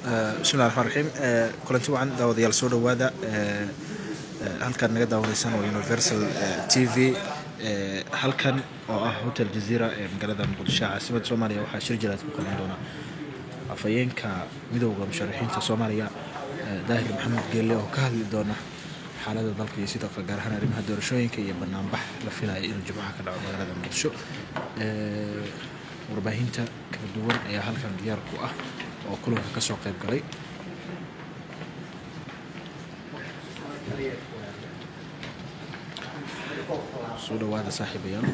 bismillahi raxmaan raxiim kulanti wacan daawadayaal soo dhowaada halkan naga daawanaysaan waa universal t v halkan oo ah hotel jazeera ee magaalada muqdisho caasimadda soomaaliya waxaa shir jiraad ku qaban doona afhayeenka midowda musharaxiinta soomaaliya daahir maxamed geelle oo ka hadli doona xaalada dalka iyo sidoo kale gaar ahaan arrimaha doorashooyinka iyo banaanbax la filaya inuu jimcaha ka dhaco magaalada muqdisho warbaahinta kala duwan ayaa halkan diyaar ku ah oo kulanka ka soo qayb galay soo dhawaada saaxiibayaal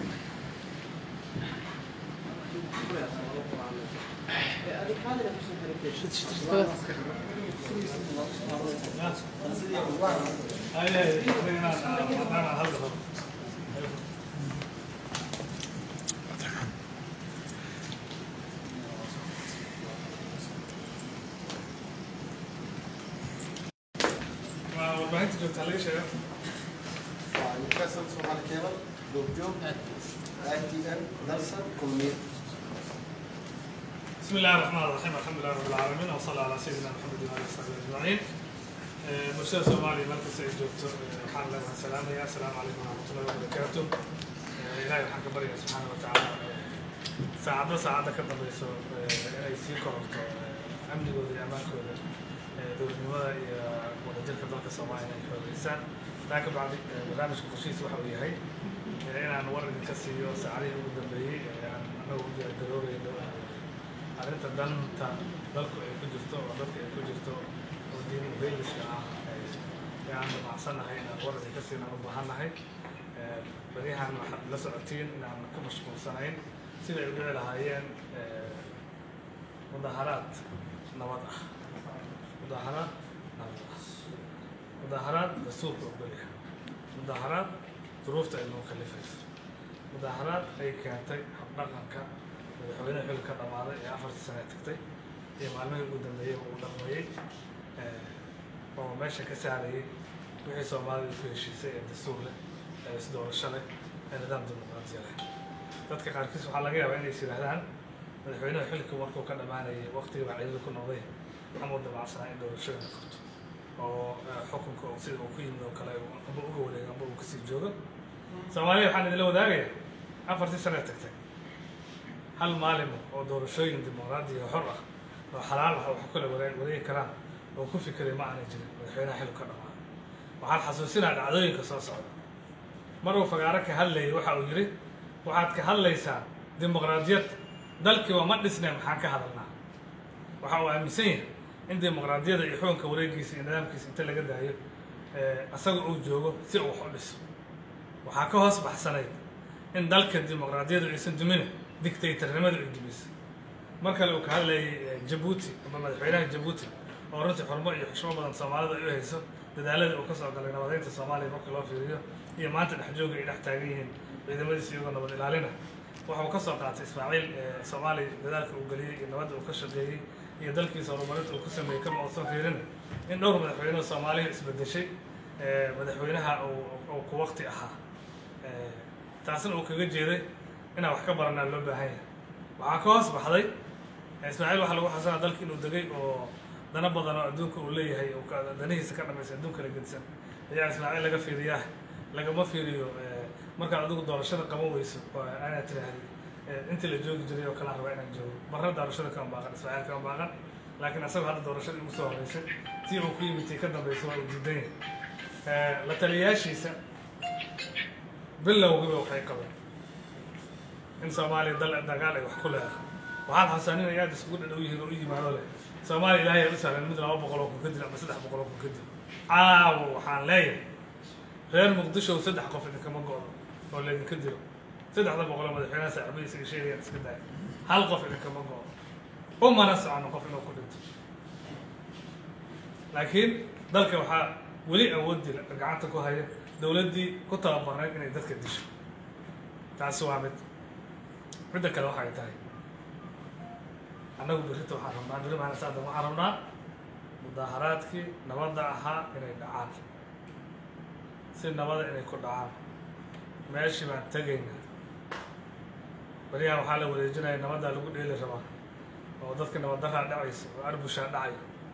warbaahinta joogta laga sheego universal Somali Cable, Goobjoog, ITN, Dalsan, Kulmiye. بسم الله الرحمن الرحيم الحمد لله رب العالمين وصلى على سيدنا محمد وعلى اله وصحبه اجمعين bulshada soomaaliya markasta ay joogto waxaan leedahay salaamaya asalaamu calaykum waraxmatullahi wabarakaatu ilaahay waxaan ka baryaa subxaana watacaala saacadba saacadda ka dambeyso inay sii kororto amnigooda iyo ammaankooda dowladnimada iyo wadajirka dalka soomaaliya inay xoogeysaan taa ka bacdi barnaamijka qorshihiisa waxa uu yahay inaan war idinka siiyo saacadihii ugu dambeeyey aan anagu u diyaargaroobeyno arrinta danta dalku ay ku jirto oo dadka ay ku jirto oo diin uheeliska ah ee aan damacsannahay inaan war idinka siin aan u baahannahay beryahan waxaad la socotiin inaan ku mashquulsanayn sida ay u dhici lahaayeen mudaharaad nabad ah mudaharaad nabad ah mudaharaad dastuurka ogolya mudaharaad duruufta ay noo kalifayso mudaharaad ay keentay habdhaqanka madaxweyne xil ka dhamaaday ee afartii sane tagtay iyo maalmihii ugu dambeeyey uu dhaqmayey oo meesha ka saarayay wixii soomaalida ku heshiisay ee dastuur leh ee isdoorasho leh ee nidaam dimuqraadiya leh dadka qaarkiis waxaa laga yaabaa inay is yidhaahdaan madaxweynaha xilka markuu ka dhammaanayay waqtigii baa ciidada ku noqday amuu damacsanaa in doorashooyin la qabto oo xukunka sida uu ku yimid oo kale amba uga wareego amba uu kasii joogo soomaaliya waxaan idinla wadaagaya afartii sane tagtay hal maalin oo doorashooyin dimuqraadiya xor ah oo xalaal ah wax kale wareegi karaan oo ku fikiray ma aanay jirin madaxweynaha xilku ka dhamaaday waxaan xasuusinaa dhacdooyinka soo socda mar uu fagaaro ka hadlayay waxa uu yidhi waxaad ka hadlaysaa dimuqraadiyad dalkiiba ma dhisneen maxaan ka hadalnaa waxa uu aaminsan yahay in dimuqraadiyada iyo xukunka wareegiisa iyo nidaamkiisa inta laga daayo asaga uu joogo si uu wax u dhiso waxaa ka hoos baxsanayd in dalka dimuqraadiyadu aysan dumina dictatornimada ay dumisay mar kale uu ka hadlayay jabuuti ama madaxweynaha jabuuti oo runtii xurmo iyo xushmo badan soomaalida ay u hayso dadaalada uu ka soo galay nabadeynta soomaaliya marka loo fiiriyo iyo maanta dhexjooga ay dhex taagan yihiin ciidamadiisa iyagoo nabad ilaalina waxa uu ka soo qaatay ismaaciil soomaaliya dadaalka uu geliyey iyo nabadda uu ka shaqeeyey iyo dalkiisa horumarinta uu ku sameeyey kama uusan fiirin in dhowr madaxweyne soomaaliya isbedeshay madaxweynaha uu ku waqti ahaa taasna uu kaga jeeday inaan wax ka baranaa loo baahan yahay waxaa ka hoos baxday ismaaciil waxaa lagu xasanaa dalka inuu degay oo dana badan oo adduunka uu leeyahay oo danihiisa ka dhamaysa adduunka la gedisan ayaa ismaaciil laga fiiriyaa lagama fiiriyo markaad adigu doorashada qaban weyso anaad tiraahdi intii la joogi jiray oo kala rabaa inaan joogo marna doorashada kama baaqan ismaaciil kama baaqan laakiin asaga hadda doorashadii ugu soo horeysay tii uu ku yimid tii ka dambaysa waa uu diidan yahay la taliyayaashiisa bilowgiiba waxay qabeen in soomaaliya dal dagaal ay wax ku leedahay waxaan xasaanin ay aada isugu dhadhow yihiin oo u yimaado leh soomaaliya ilaahay ay u sahlan mid laba boqol oo kun ka dil ama saddex boqol oo kun ka dil caawo waxaan leeyahay reer muqdisho saddex qof idinkama go-do oo laydinka dilo saddexda boqol oo madaxweynaha saaxiibadiisa ay sheegayaan iska daaya hal qof idinkama go-do umana socono qof inuu ku dhinto laakiin dalka waxaa weli awoodii gacanta ku haya dowladdii ku tababarnayd inay dadka disho taasi waa mid midda kale waxay tahay annagu berrita waxaan rabnaa berri maana saadan waxaan rabnaa mudaaharaadkii nabadda ahaa inay dhacaan si nabada inay ku dhacaan meeshii baan tegaynaa beriyahan waxaa la wareejinaya nabaddaa lagu dheeli rabaa oo dadka nabaddaraa dhacaysa oo arbushaa dhacaya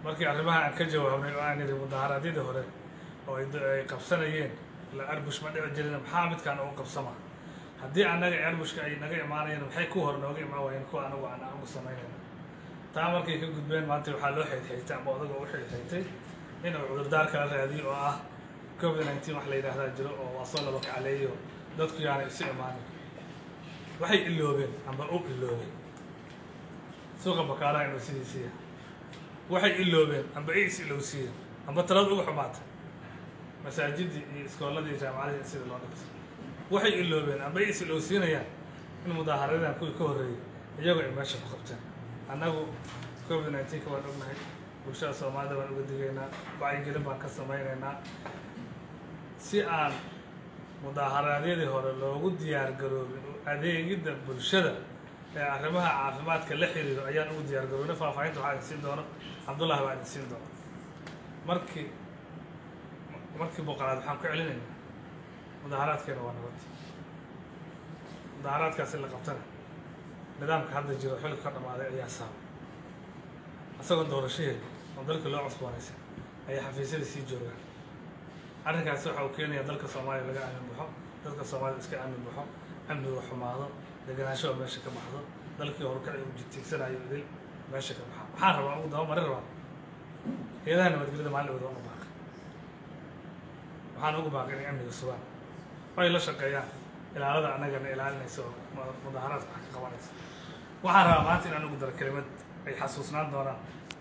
markii arrimaha aan ka jawaabnay oo aan idhi mudaharaadyadii hore oo ay da- ay qabsanayeen la arbush ma dhici jirin maxaa midkaan ugu qabsama haddii annaga arbushka ay naga imaanayeen maxay ku hor nooga imaan waayeen kuwa anagu aan anagu samaynayna taa markay ka gudbeen maanta waxaa loo xeydxeytay ama odaga u xeydxeytay inuu cudurdaar kala raadiyo oo ah covid nineteen wax la yidhaahdaa jiro oo waa soo laba kacaleeyo dadku yaanay isu imaanin waxay iloobeen amba u iloobeen suuqa bakaaraha inuu sidiisiiya waxay iloobeen amba ay is ilowsiiyeen amba talada uga xumaatay masaajidii iyo iskooladii iyo jaamacadii in sida loo dhigto waxay iloobeen amba ay is ilowsiinayaan in mudaaharadan kuwii ka horreeyey iyagoo ay meesha ku qabteen annagu covid nineteenka waan ognahay bulshada soomaalida baan uga digaynaa wacyigelin baan ka samaynaynaa si aan mudaaharaadyadii hore loogu diyaar garoobin u adeegidda bulshada ee arrimaha caafimaadka la xiriiro ayaan ugu diyaar garoobin faahfaahinta waxaa idin siin doono cabdullahi baa idin siin doona markii markii boqolaad waxaan ku celinaynaa mudaaharaadkeena waa nabad mudaaharaadkaasi la qabtana nidaamka hadda jiro xilka ka dhamaaday ayaa saaba isagoo doorashaheeda oo dalka loo cusboonaysa ayaa xafiisyada sii joogaan arrinkaasi waxa uu keenayaa dalka soomaaliya laga aamin baxo dadka soomaalida iska aamin baxo amniga xumaado degenaanshaha meesha ka baxdo dalkii horukacay uu jitiigsanayo idil meesha ka baxa maxaan rabaa ugu daba marin rabaa hay-adaha nabadgelyada maalin wada uga baaqay waxaan ugu baaqay inay amniga sugaan oo ay la shaqeeyaan ilaalada annagana ilaalinaysa oo mu- mudaaharaadka wax ka qabanaysa waxaan rabaa maanta inaan ugu daro kelimad ay xasuusnaan doonaan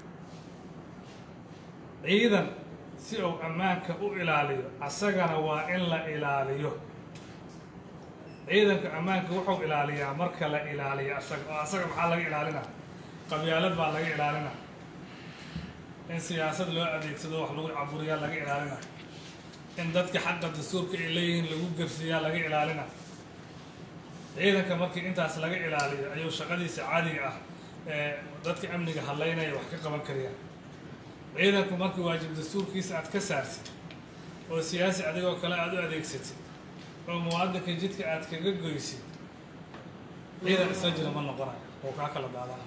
ciidan si uu ammaanka u ilaaliyo asagana waa in la ilaaliyo ciidanka ammaanka wuxuu ilaaliyaa marka la ilaaliyo asaga oo asaga maxaa laga ilaalinaa qabyaalad baa laga ilaalinaa in siyaasad loo adeegsado wax lagu caburiyaa laga ilaalina in dadka xaqa dastuurka ay leeyihiin lagu gersiyaa laga ilaalina ciidanka markii intaas laga ilaaliyo ayuu shaqadiisa caadiga ah ee dadka amniga hadlaynaya wax ka qaban kariyaan ciidanku markii waajib dastuurkiisa aad ka saartid oo siyaasi adigoo kale aada u adeegsatid oo muwaadinka jidka aad kaga goysid ciidan isla jira ma noqonayo oo kaa kala daadana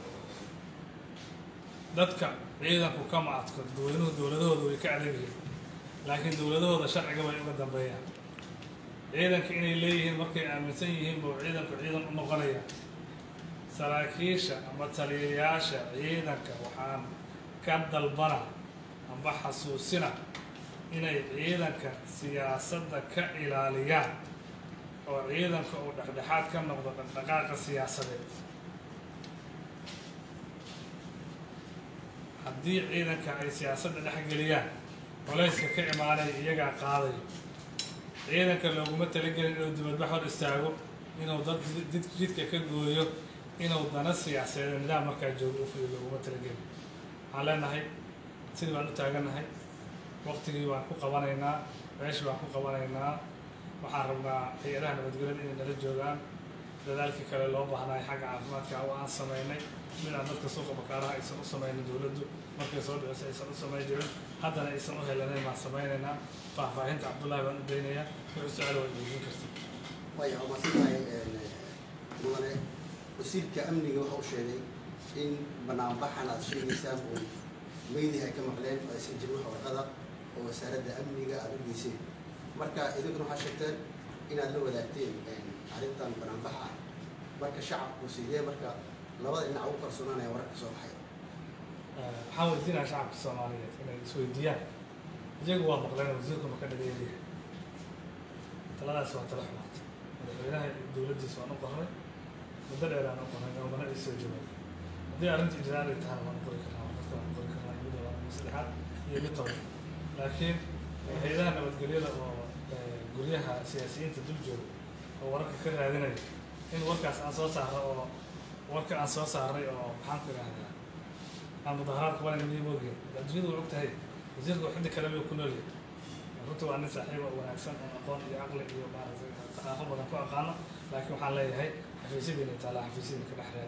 dadka ciidanku kama adko dadweynuhu dowladahooda way ka adag yihiin laakiin dowladahooda sharciga way uga dambeeyaan ciidanka inay leeyihiin markay aaminsan yihiin buu ciidanku ciidan u noqonaya saraakiisha ama taliyayaasha ciidanka waxaan ka dalbana amba xasuusina inay ciidanka siyaasadda ka ilaaliyaan oo ciidanka uu dhexdhexaad ka noqdo dhaqdhaqaaqa siyaasadeed haddii ciidanka ay siyaasadda dhexgeliyaan colayska ka imaanaya iyagaa qaadayo ciidanka looguma talagelin inuu dibadbax hor istaago inuu dad did jidka ka gooyo inuu dana siyaasadeed nidaam markaa joogo u fuliyo looguma talagelin waxaan leenahay sidii baan u taagannahay waqtigii baan ku qabanaynaa meeshii baan ku qabanaynaa waxaan rabnaa hay-adaha nabadgelyada inay nala joogaan dadaalkii kale loo baahnaay xagga caafimaadka oo aan samaynay mid aan dadka suuqa bakaaraha aysan u samaynin dowladdu markay soo dhicisa aysan u samayn jirin haddana aysan u helanayn baan samaynaynaa faahfaahinta cabdullahi baan u daynayaa wuxuu su-aal waa idiin karta waayo waa masantahay mudane wasiirka amniga waxa uu sheegay in banaanbaxan aad sheegaysaan oo meydihi ay ka maqleen oo aysan jirin wax warqada oo wasaaradda amniga aada u geyseen marka idinkuna waxaa sheegteen inaad la wadaagteen arrintan banaanbaxa marka shacabku sidee marka labada dhinac ugu kalsoonaanaya wararka soo baxay waxaan weydiinaya shacabka soomaaliyeed inay isweydiiyaan iyagu waa maqleen wasiirku ma ka dhageeliya taladaas waa tala xumaata madaxweynaha iyo dowladdiisa waan u qornay muddo dheer aan u qornay oomana ay soo joogay haddii arrinta ijraal ay tahana waan qori karnaa dadka waan qori karnaa mid waa mid saddexaad iyo mid toban laakiin hay-adaha nabadgelyada oo eh, guryaha siyaasiyiinta dul jooga oo wararka ka raadinaya in warkaas aan soo saarno oo warka aan soo saarnay oo maxaan ku idhahdaa aan mudaharaadka waa inay moogeen adduunyadu way og tahay wasiirka xiddi kale miyuu ku noolyahay runtii waa nin saaxiiba wanaagsan oo aqoon iyo caqli iyo maaragtay thaqaafo badan ku aqaano laakiin waxaan leeyahay xafiisyadiina taalaa xafiisyadiina ka dhex raadi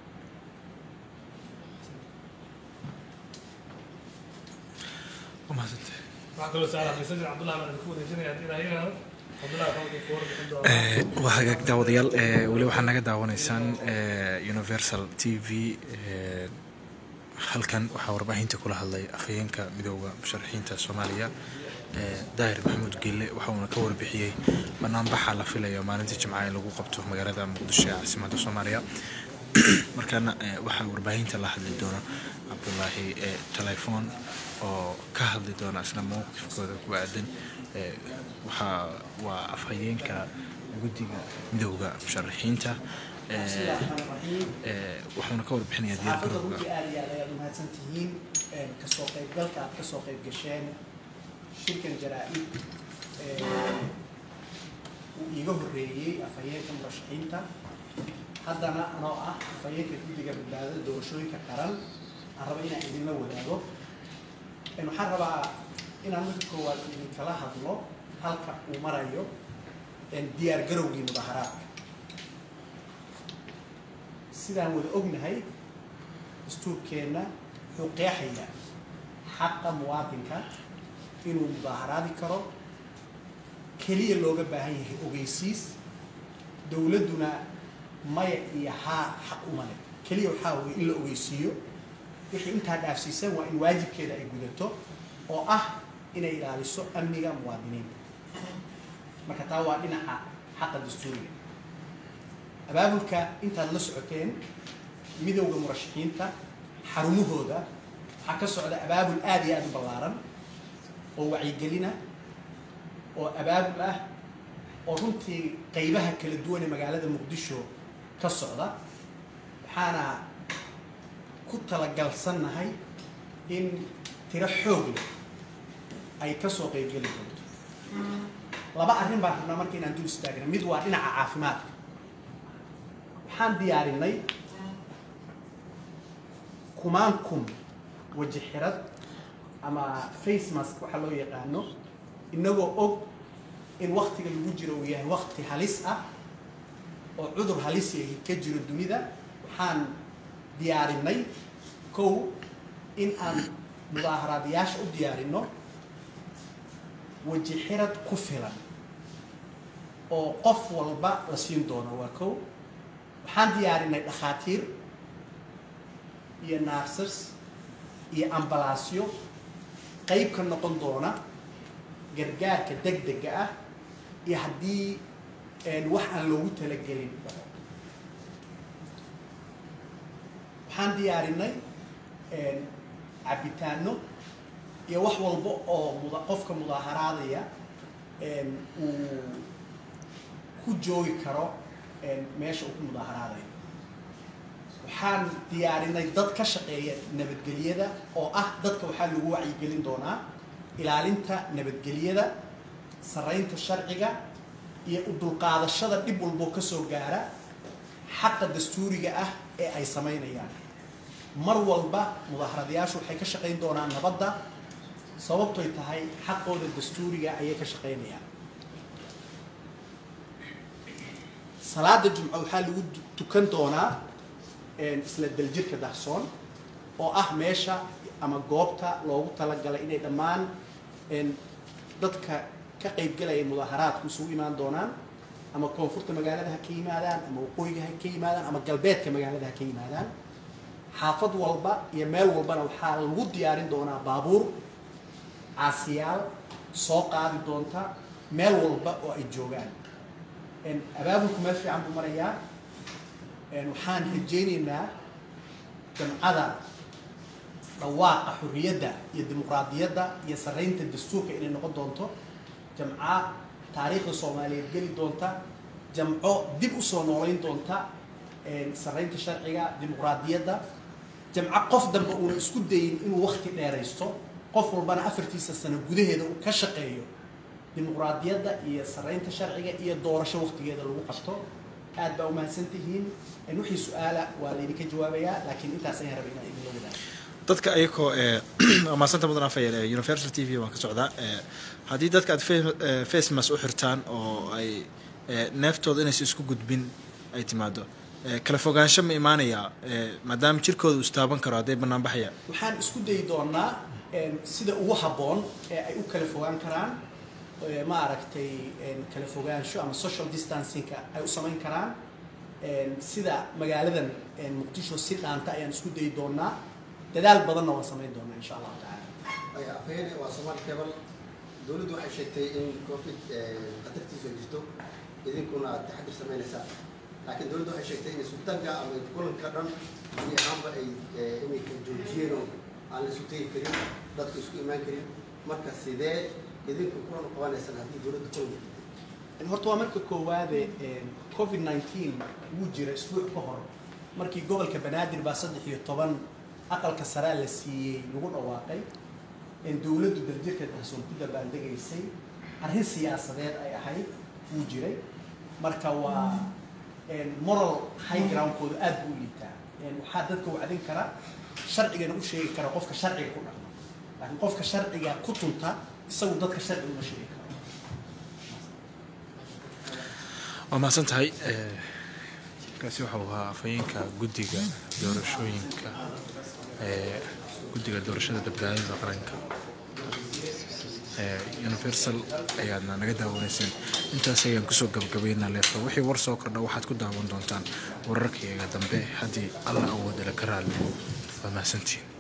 ومحسنتي waxaa kaloo su-aal xafiisyadii cabdullahi baan idinku wareejinaya haddii ilaah yiraahdo cabdullahi waxaa idinku warbixin doonaa waa hagaag daawadayaal ee, weli waxaa naga daawanaysaan ee, universal t v ee, halkan waxaa warbaahinta kula hadlay afhayeenka midooda musharaxiinta soomaaliya daahir maxamuud geelle waxauna ka warbixiyey banaanbaxa la filayo maalinta jimcaha in lagu qabto magaalada muqdisho ee caasimadda soomaaliya markaana waxaa warbaahinta la hadli doona cabdulaahi telefoon oo ka hadli doona isna mowqifkooda ku aadan waxaa waa afhayeenka guddiga midooda musharaxiinta waxauna ka warbixinayaa diyaar garowga aad iyo aad ayaad umahadsan tihiin kasoo qaybgalka aad kasoo qayb gasheen shirkan jaraa-id uu iiga horreeyey afhayeenka murashaxiinta haddana anoo ah afhayeenka guddiga badbaadada doorashooyinka qaran aan raba inaan idinla wadaago waxaan rabaa inaan marka koowaad idinkala hadlo halka uu marayo diyaar garowgii mudaharaadka sidaan wada ognahay dastuurkeenna wuxuu qeexayaa xaqa muwaadinka inuu mudaaharaadi karo keliya looga baahan yahay ogeysiis dowladduna maya iyo haa xaq uma leh keliya waxaa weye in la ogeysiiyo wixii intaa dhaafsiisan waa in waajibkeeda ay gudato oo ah inay ilaaliso amniga muwaadiniinta marka taa waa dhinaca xaqa dastuuriga abaabulka intaad la socoteen midowda murashaxiinta xarumahooda waxaa ka socda abaabul aada iyo aada u ballaaran oo wacyigelina oo abaabul ah oo runtii qeybaha kala duwan ee magaalada muqdisho ka socda waxaana ku talagalsannahay in tiro xoog leh ay kasoo qeybgeli doonto laba arrin baan rabnaa marka inaan dul istaagna mid waa dhinaca caafimaadka waxaan diyaarinay kumaan kun waji xirad ama face mask waxaa loo yaqaano inagoo og in waktiga lagu jiro uu yahay wakti halis ah oo cudur halis yahi ka jiro dunida waxaan diyaarinay kow in aan mudaaharaadayaasha u diyaarino waji xirad ku filan oo qof walba la siin doono waa kow waxaan diyaarinay dhakhaatiir iyo narsers iyo ambalaasyo qeyb ka noqon doona gargaarka deg dega ah iyo haddii wax aan loogu talagelin waxaan diyaarinay cabitaano iyo wax walba oo muda qofka mudaaharaadaya uu ku joogi karo meesha uu ku mudaaharaadayo waxaan diyaarinay dad ka shaqeeya nabadgelyada oo ah dadka waxaa lagu wacyigelin doonaa ilaalinta nabadgelyada saraynta sharciga iyo u dulqaadashada dhib walboo kasoo gaara xaqa dastuuriga ah ee ay samaynayaan mar walba mudaharadayaashu waxay ka shaqayn doonaan nabadda sababtoy tahay xaqooda dastuuriga ayay ka shaqaynayaan salaada jumco waxaa lagu tukan doonaa isla daljirka dahsoon oo ah meesha ama goobta loogu talagalay inay dhammaan dadka ka qaybgalaya mudaaharaadku isugu imaan doonaan ama koonfurta magaalada ha ka yimaadaan ama waqooyiga ha ka yimaadaan ama galbeedka magaalada ha ka yimaadaan xaafad walba iyo meel walbana waxaa lagu diyaarin doonaa baabuur caasiyaal soo qaadi doonta meel walba oo ay joogaan abaabulku meel fiican buu marayaa waxaan rajaynaynaa jamcada dhawaaqa xorriyadda iyo dimuqraadiyadda iyo saraynta dastuurka inay noqon doonto jamco taariikhda soomaaliyeed geli doonta jamco dib usoo noolayn doonta saraynta sharciga dimuqraadiyadda jamco qof dambe uuna isku dayin inuu wakti dheeraysto qof walbana afartiisa sano gudaheeda uu ka shaqeeyo dimuqraadiyadda iyo saraynta sharciga iyo doorasho waktigeeda lagu qabto aad baa umahadsan tihiin wixii su-aala waa laydinka jawaabayaa laakiin intaas ayaan rabay inaan idinla wadaago dadka ayagoo maasanta mudan afayeen universal t v waan ka socdaa haddii dadka aad facemas u xirtaan oo ay neeftooda inaysa isku gudbin ay timaado kala fogaansho ma imaanayaa maadaama jirkooda uu istaaban karo hadday bannaan baxaya waxaan isku dayi doonaa sida ugu habboon ee ay u kala fogaan karaan ma aragtay kala fogaansho ama social distancingka ay u samayn karaan sida magaaladan muqdisho si dhaanta ayaan isku dayi doonaa dadaal badanna waan samayn doonaa insha allahu tacaala ay afhayeen waa Soomaali Cable dawladdu waxay sheegtay in covid khatartiisu ay jirto idinkuna aad taxadir samaynaysaa laakiin dawladdu waxay sheegtay in isutaga ama kulanka dhan iyo ahaanba ay inay ka joojiyeen oo aan la isu tegi karin dadku isku imaan karin marka sidee idinku kulan u qabanaysaan haddii dawladdu kulan horta waa marka koowaade covid 19 wuu jira isbuuc ka hor markii gobolka banaadir baa saddex iyo toban aqalka saraa la siiyey lagu dhawaaqay dowladdu daljirka dahsoon ku dabaaldegaysay arrin siyaasadeed ay ahayd wuu jiray marka waa moral high groundkooda aad buu u liitaa waxaa dadka wacdin kara sharcigana u sheegi kara qofka sharciga ku dhaqma laakiin qofka sharciga ku tunta isagu dadka sharciga uma sheegi karo waa mahadsan tahay kaasi waxa uu ahaa afhayeenka guddiga doorashooyinka ee guddiga doorashada badbaadada qaranka ee universal ayaadna naga daawanayseen intaas ayaan kusoo gabagabaynaa leefka wixii war soo kordha waxaad ku daawan doontaan wararkayga dambe haddii alla awoodala ka raalli waa mahadsantiin